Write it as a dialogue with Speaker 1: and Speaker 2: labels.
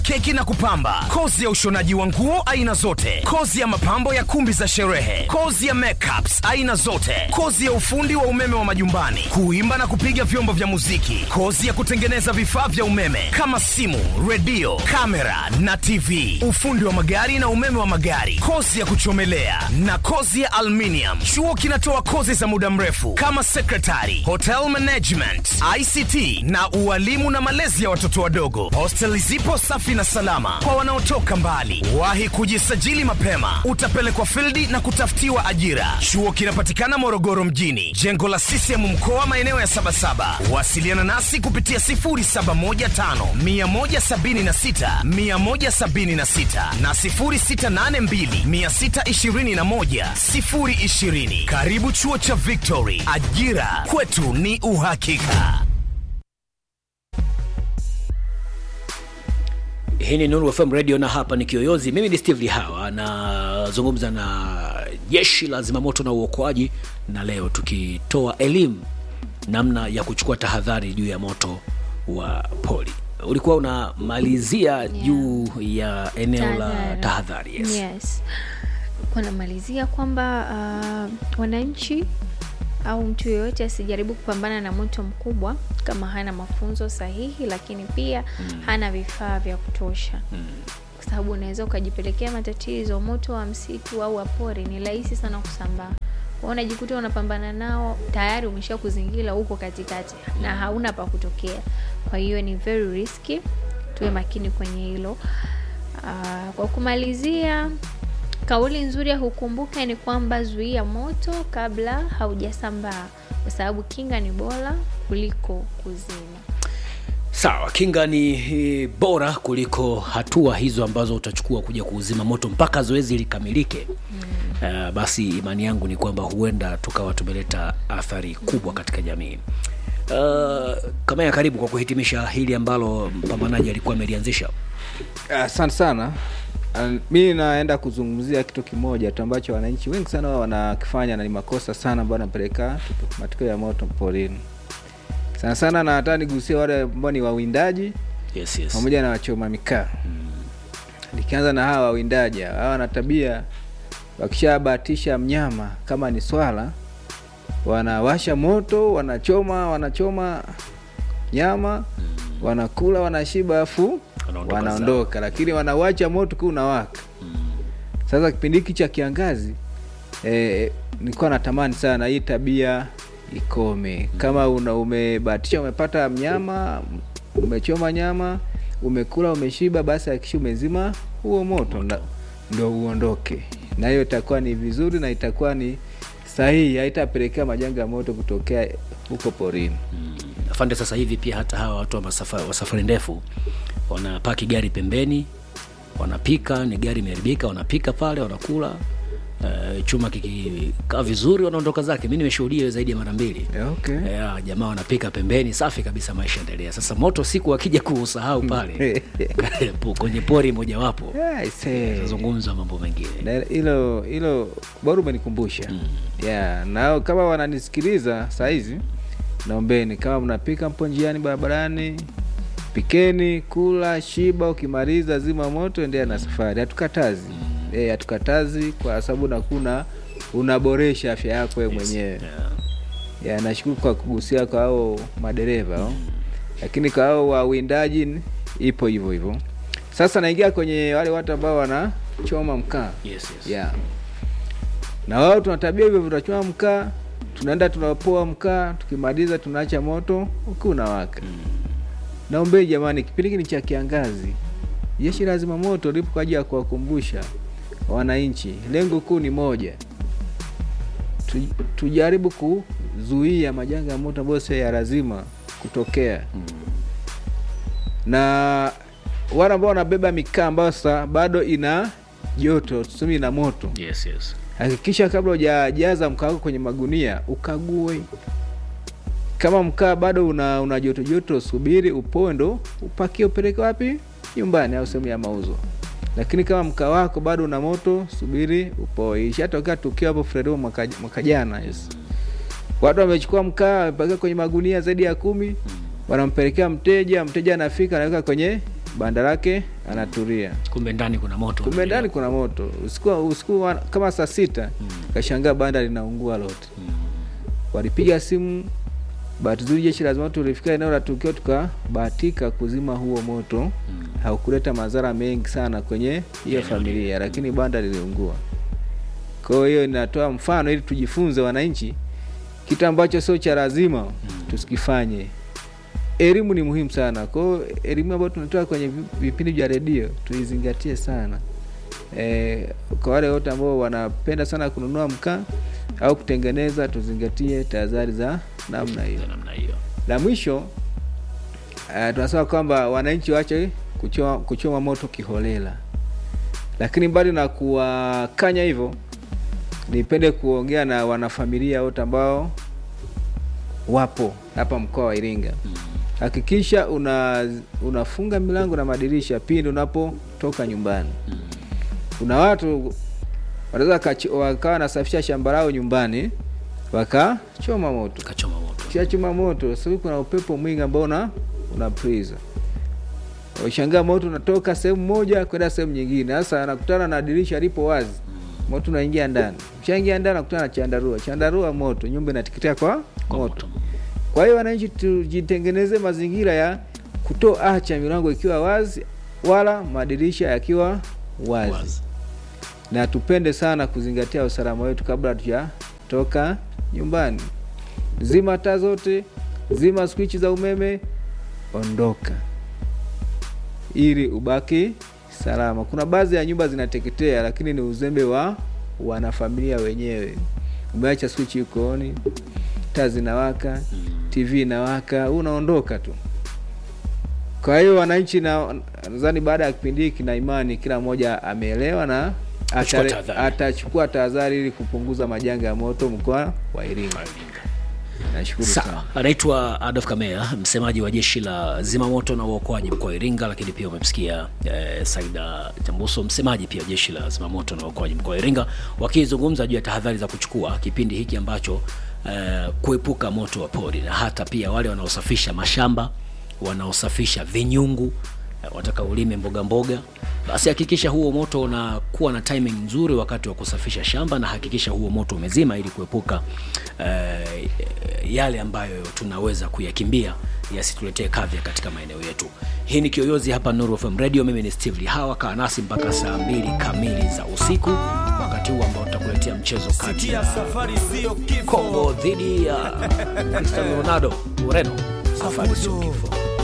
Speaker 1: keki na kupamba, kozi ya ushonaji wa nguo aina zote, kozi ya mapambo ya kumbi za sherehe, kozi ya makeups aina zote, kozi ya ufundi wa umeme wa majumbani, kuimba na kupiga vyombo vya muziki, kozi ya kutengeneza vifaa vya umeme kama simu, redio, kamera na TV, ufundi wa magari na umeme wa magari, kozi ya kuchomelea na kozi ya aluminium. Chuo kinatoa kozi za muda mrefu kama secretary, hotel management, ICT na ualimu na malezi ya watoto wadogo. Hostel zipo safi na salama kwa wanaotoka mbali. Wahi kujisajili mapema, utapelekwa fildi na kutafutiwa ajira. Chuo kinapatikana Morogoro mjini, jengo la CCM mkoa, maeneo ya Sabasaba. Wasiliana nasi kupitia 0715 176 176 na 0682 621 020. Karibu chuo cha Victory, ajira kwetu ni uhakika.
Speaker 2: Hii ni Nuru FM Radio na hapa ni Kiyoyozi. Mimi ni Steve Lihawa nazungumza na jeshi la zimamoto na uokoaji, na leo tukitoa elimu namna ya kuchukua tahadhari juu ya moto wa poli. Ulikuwa unamalizia juu ya eneo la
Speaker 3: Tahadhari.
Speaker 2: tahadhari. Yes.
Speaker 3: Yes. Kunamalizia kwamba uh, wananchi au mtu yeyote asijaribu kupambana na moto mkubwa kama hana mafunzo sahihi, lakini pia hana vifaa vya kutosha kwa sababu unaweza ukajipelekea matatizo. Moto wa msitu au wa pori ni rahisi sana kusambaa, kwa hiyo unajikuta unapambana nao, tayari umesha kuzingira huko katikati na hauna pa kutokea. Kwa hiyo ni very risky, tuwe makini kwenye hilo. Ah, kwa kumalizia, kauli nzuri ya kukumbuka ni kwamba zuia moto kabla haujasambaa, kwa sababu kinga ni bora kuliko kuzima.
Speaker 2: Sawa, kinga ni eh, bora kuliko hatua hizo ambazo utachukua kuja kuuzima moto mpaka zoezi likamilike. Uh, basi imani yangu ni kwamba huenda tukawa tumeleta athari kubwa katika jamii. Uh, kama ya karibu kwa kuhitimisha hili ambalo mpambanaji alikuwa amelianzisha.
Speaker 4: Asante sana. Uh, mi naenda kuzungumzia kitu kimoja tu ambacho wananchi wengi sana wao wanakifanya na ni makosa sana ambayo anapeleka matukio ya moto porini sana sana, na hata nigusia wale ambao ni wawindaji
Speaker 2: Yes, yes.
Speaker 4: pamoja na wachoma mikaa. Nikianza na hawa wawindaji, hawa wana tabia, wakishabahatisha mnyama kama ni swala, wanawasha moto, wanachoma wanachoma nyama, wanakula, wanashiba, afu
Speaker 2: Wanaondoka
Speaker 4: wanaondoka, lakini wanawacha moto kuu unawaka. Sasa kipindi hiki cha kiangazi eh, nilikuwa natamani sana hii tabia ikome. Kama una umebahatisha umepata mnyama, umechoma nyama, umekula, umeshiba, basi hakikisha umezima huo moto, na- ndo uondoke, na hiyo itakuwa ni vizuri na itakuwa ni sahihi, haitapelekea majanga ya moto kutokea huko porini.
Speaker 2: Afande, sasa hivi pia hata hawa watu wa, masafa, wa safari ndefu wanapaki gari pembeni, wanapika, ni gari imeharibika, wanapika pale, wanakula uh, chuma kikikaa vizuri, wanaondoka zake. Mi nimeshuhudia hiyo zaidi ya mara mbili.
Speaker 4: Okay.
Speaker 2: Yeah, jamaa wanapika pembeni, safi kabisa, maisha endelea. Sasa moto siku akija kuusahau pale po- kwenye pori mojawapo,
Speaker 4: Yeah, I say.
Speaker 2: tazungumza mambo mengine.
Speaker 4: Na hilo hilo bora umenikumbusha yeah. Na kama wananisikiliza saa hizi, naombeni kama mnapika mpo njiani barabarani, pikeni, kula, shiba. Ukimaliza zima moto, endelea na safari. Hatukatazi eh, hatukatazi kwa sababu nakuna unaboresha afya yako wewe mwenyewe
Speaker 2: Yeah.
Speaker 4: ya nashukuru kwa kugusia kwa hao madereva hao. lakini kwa hao wawindaji ni- ipo hivyo hivyo. Sasa naingia kwenye wale watu ambao wanachoma mkaa
Speaker 2: Yes, yes.
Speaker 4: yeah. na wao tuna tabia hivyo, tunachoma mkaa, tunaenda tunapoa mkaa, tukimaliza tunaacha moto ukiwa unawaka. Naombeni jamani, kipindi hiki ni cha kiangazi, jeshi la zimamoto lipo kwa ajili ya kuwakumbusha wananchi, lengo kuu ni moja tu, tujaribu kuzuia majanga ya moto ambayo sio ya lazima kutokea na wale ambao wanabeba mikaa ambayo sasa bado ina joto, tuseme ina moto,
Speaker 2: Yes, yes.
Speaker 4: hakikisha kabla hujajaza mkaa wako kwenye magunia ukague. Kama mkaa bado una, una joto joto, subiri upoe, ndo upakie upeleke wapi? Nyumbani au sehemu ya mauzo. Lakini kama mkaa wako bado una moto, subiri upoe. Ishatokea tukio hapo Fredo mwaka, mwaka jana yes. Watu wamechukua mkaa wamepakia kwenye magunia zaidi ya kumi, wanampelekea mteja, mteja anafika anaweka kwenye banda lake anatulia
Speaker 2: kumbe ndani kuna moto
Speaker 4: kumbe ndani kuna moto usiku, usiku wa- kama saa sita kashangaa banda linaungua lote walipiga simu bahati nzuri jeshi la zimamoto lilifika eneo la tukio tukabahatika kuzima huo moto haukuleta madhara mengi sana kwenye hiyo familia lakini banda liliungua kwa hiyo inatoa mfano ili tujifunze wananchi kitu ambacho sio cha lazima tusikifanye elimu ni muhimu sana kwa hiyo elimu ambayo tunatoa kwenye vi- vipindi vya redio tuizingatie sana e, kwa wale wote ambao wanapenda sana kununua mkaa au kutengeneza tuzingatie tahadhari za namna hiyo
Speaker 2: Za namna hiyo
Speaker 4: la mwisho uh, tunasema kwamba wananchi waache kuchoma, kuchoma moto kiholela lakini mbali na kuwakanya hivyo nipende kuongea na wanafamilia wote ambao wapo hapa mkoa wa iringa hakikisha una unafunga milango na madirisha pindi unapotoka nyumbani kuna watu wanaweza wakachi- wakawa wanasafisha shamba lao nyumbani wakachoma moto
Speaker 2: kachoma moto
Speaker 4: Ukishachoma moto sasa kuna upepo mwingi ambao una una priza ushangaa moto unatoka sehemu moja kwenda sehemu nyingine sasa anakutana na dirisha lipo wazi moto unaingia ndani ushaingia ndani anakutana na chandarua chandarua moto nyumba inateketea kwa,
Speaker 2: kwa
Speaker 4: moto
Speaker 2: moto
Speaker 4: kwa hiyo wananchi tujitengeneze mazingira ya kutoacha milango ikiwa wazi wala madirisha yakiwa wazi,
Speaker 2: wazi
Speaker 4: na tupende sana kuzingatia usalama wetu kabla hatujatoka nyumbani. Zima taa zote, zima swichi za umeme, ondoka ili ubaki salama. Kuna baadhi ya nyumba zinateketea, lakini ni uzembe wa wanafamilia wenyewe. Umeacha swichi iko oni, taa zinawaka, TV inawaka, unaondoka tu. Kwa hiyo wananchi, na nadhani baada ya kipindi hiki na imani kila mmoja ameelewa na
Speaker 2: Kuchukua
Speaker 4: atare-
Speaker 2: tahadhari.
Speaker 4: atachukua tahadhari ili kupunguza majanga ya moto mkoa wa Iringa. Nashukuru
Speaker 2: Sawa,
Speaker 4: sana.
Speaker 2: anaitwa Adolf Kamea, msemaji wa jeshi la zimamoto na uokoaji mkoa wa Iringa, lakini pia umemsikia eh, Saida Chambuso, msemaji pia wa jeshi la zimamoto na uokoaji mkoa wa Iringa, wakizungumza juu ya tahadhari za kuchukua kipindi hiki ambacho eh, kuepuka moto wa pori na hata pia wale wanaosafisha mashamba, wanaosafisha vinyungu eh, wataka ulime mboga mboga, basi hakikisha huo moto unakuwa na timing nzuri wakati wa kusafisha shamba, na hakikisha huo moto umezima ili kuepuka eh, yale ambayo tunaweza kuyakimbia yasituletee kadhia katika maeneo yetu. Hii ni Kiyoyozi hapa Nuru FM Radio. Mimi ni Steve Lihawa, kaa nasi mpaka saa mbili kamili za usiku, wakati huu ambao tutakuletea mchezo kati ya
Speaker 1: safari sio kifo
Speaker 2: Kongo dhidi ya Cristiano Ronaldo Ureno. Safari sio kifo.